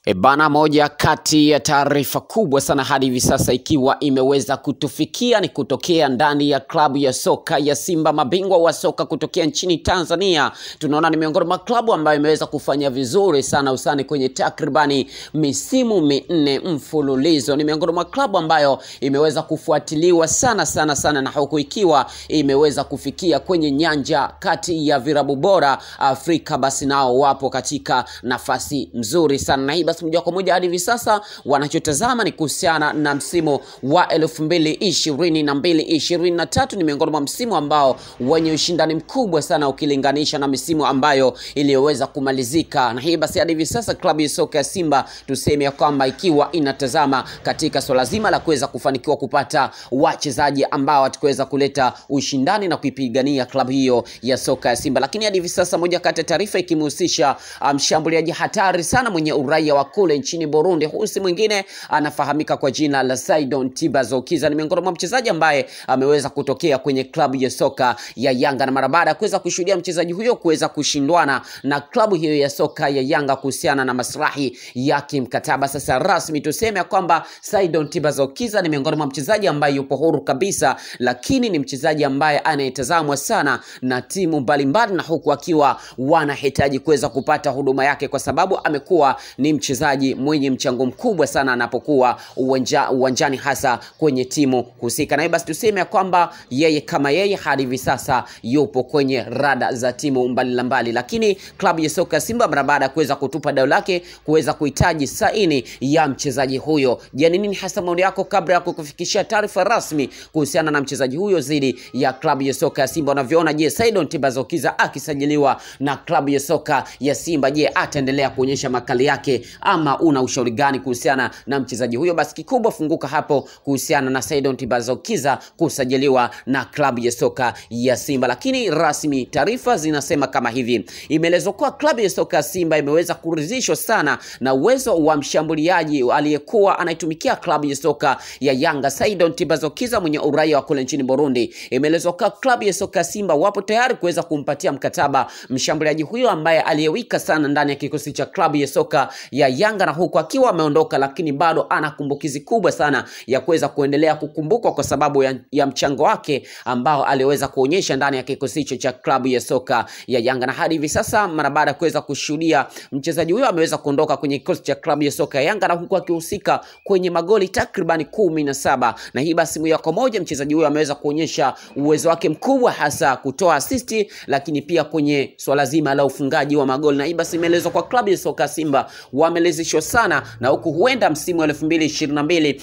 E bana, moja kati ya taarifa kubwa sana hadi hivi sasa ikiwa imeweza kutufikia ni kutokea ndani ya klabu ya soka ya Simba, mabingwa wa soka kutokea nchini Tanzania. Tunaona ni miongoni mwa klabu ambayo imeweza kufanya vizuri sana usani kwenye takribani misimu minne mfululizo. Ni miongoni mwa klabu ambayo imeweza kufuatiliwa sana sana sana, na huku ikiwa imeweza kufikia kwenye nyanja kati ya virabu bora Afrika, basi nao wapo katika nafasi nzuri sana na hii basi moja kwa moja hadi hivi sasa wanachotazama ni kuhusiana na msimu wa elfu mbili ishirini na mbili ishirini na tatu ni miongoni mwa msimu ambao wenye ushindani mkubwa sana ukilinganisha na misimu ambayo iliyoweza kumalizika, na hii basi hadi hivi sasa klabu ya soka ya Simba tuseme ya kwamba ikiwa inatazama katika swala zima la kuweza kufanikiwa kupata wachezaji ambao watakuweza kuleta ushindani na kuipigania klabu hiyo ya soka ya Simba, lakini hadi hivi sasa moja kati ya taarifa ikimhusisha mshambuliaji um, hatari sana mwenye uraia wa kule nchini Burundi. Huyu si mwingine anafahamika kwa jina la Saidon Tibazokiza. Ni miongoni mwa mchezaji ambaye ameweza kutokea kwenye klabu ya soka ya Yanga, na mara baada ya kuweza kushuhudia mchezaji huyo kuweza kushindwana na klabu hiyo ya soka ya Yanga kuhusiana na maslahi ya kimkataba, sasa rasmi tuseme ya kwamba Saidon Tibazokiza ni miongoni mwa mchezaji ambaye yupo huru kabisa, lakini ni mchezaji ambaye anayetazamwa sana na timu mbalimbali, na huku akiwa wanahitaji kuweza kupata huduma yake kwa sababu amekuwa ni mchezaji mwenye mchango mkubwa sana anapokuwa uwanja, uwanjani hasa kwenye timu husika. Na basi tuseme ya kwamba yeye kama yeye hadi hivi sasa yupo kwenye rada za timu mbalimbali mbali. Lakini klabu ya soka Simba mara baada ya kuweza kutupa dau lake kuweza kuhitaji saini ya mchezaji huyo. Je, ni nini hasa maoni yako kabla ya kukufikishia taarifa rasmi kuhusiana na mchezaji huyo dhidi ya klabu ya soka ya Simba unavyoona? Je, Saidon Tibazokiza akisajiliwa na klabu ya soka ya Simba, je ataendelea kuonyesha makali yake ama una ushauri gani kuhusiana na mchezaji huyo? Basi kikubwa funguka hapo kuhusiana na Saidon Tibazokiza kusajiliwa na klabu ya soka ya Simba. Lakini rasmi taarifa zinasema kama hivi, imeelezwa kuwa klabu ya soka ya Simba imeweza kuridhishwa sana na uwezo wa mshambuliaji aliyekuwa anaitumikia klabu ya soka ya Yanga Saidon Tibazokiza mwenye uraia wa kule nchini Burundi. Imeelezwa kuwa klabu ya soka ya Simba wapo tayari kuweza kumpatia mkataba mshambuliaji huyo ambaye aliyewika sana ndani ya kikosi cha klabu ya soka ya Yanga na huku akiwa ameondoka, lakini bado ana kumbukizi kubwa sana ya kuweza kuendelea kukumbukwa kwa sababu ya, ya mchango wake ambao aliweza kuonyesha ndani ya kikosi hicho cha klabu ya soka ya Yanga. Na hadi hivi sasa mara baada ya kuweza kushuhudia mchezaji huyo ameweza kuondoka kwenye kikosi cha klabu ya soka ya Yanga na huku akihusika kwenye magoli takriban kumi na saba na hii basi moja kwa moja mchezaji huyo ameweza kuonyesha uwezo wake mkubwa hasa kutoa asisti, lakini pia kwenye swala zima la ufungaji wa magoli, na hii basi imeelezwa kwa klabu ya soka Simba wamelezeshwa sana na huku huenda msimu wa 2022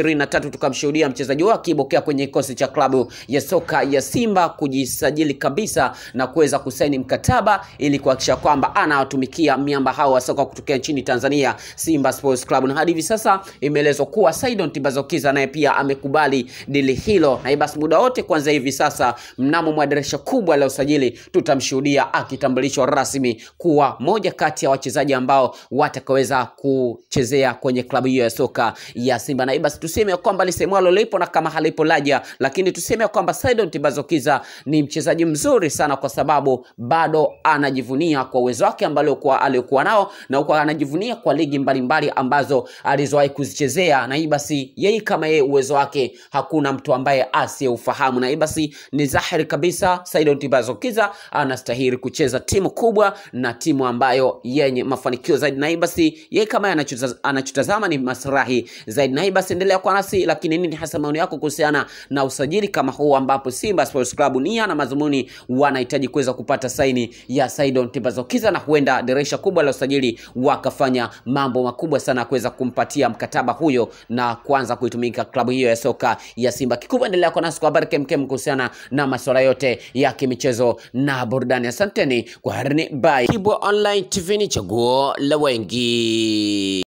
23 tukamshuhudia mchezaji wao akibokea kwenye kikosi cha klabu ya soka ya Simba kujisajili kabisa na kuweza kusaini mkataba ili kuhakikisha kwamba anawatumikia miamba hao wa soka kutokea nchini Tanzania, Simba Sports Club. Na hadi hivi sasa imeelezwa kuwa Saidon Tibazokiza naye pia amekubali dili hilo, na basi muda wote kuanzia hivi sasa mnamo mwa dirisha kubwa la usajili tutamshuhudia akitambulishwa rasmi kuwa moja kati ya wachezaji ambao watakaweza kuchezea kwenye klabu hiyo ya soka ya Simba. Na basi tuseme kwamba lisemwalo lipo na kama halipo laja, lakini tuseme kwamba Saidon Tibazokiza ni mchezaji mzuri sana, kwa sababu bado anajivunia kwa uwezo wake ambao aliokuwa nao na huko anajivunia kwa ligi mbalimbali ambazo alizowahi kuzichezea, na hii basi yeye kama yeye uwezo wake hakuna mtu ambaye asiyeufahamu, na hii basi ni dhahiri kabisa Saidon Tibazokiza anastahili kucheza timu kubwa na timu ambayo yenye mafanikio zaidi, na hii basi yeye kama anachotazama ni maslahi zaidi. Na hii basi endelea kwa nasi, lakini nini hasa maoni yako kuhusiana na usajili kama huu ambapo Simba Sports Club nia na madhumuni wanahitaji kuweza kupata saini ya Saidon Tibazokiza na huenda dirisha kubwa la usajili wakafanya mambo makubwa sana kuweza kumpatia mkataba huyo na kuanza kuitumika klabu hiyo ya soka ya Simba. Kikubwa endelea kwa nasi kwa habari kemkem kuhusiana na masuala yote ya kimichezo na burudani. Asanteni kwa harini, bye. Kibwa Online TV ni chaguo la wengi.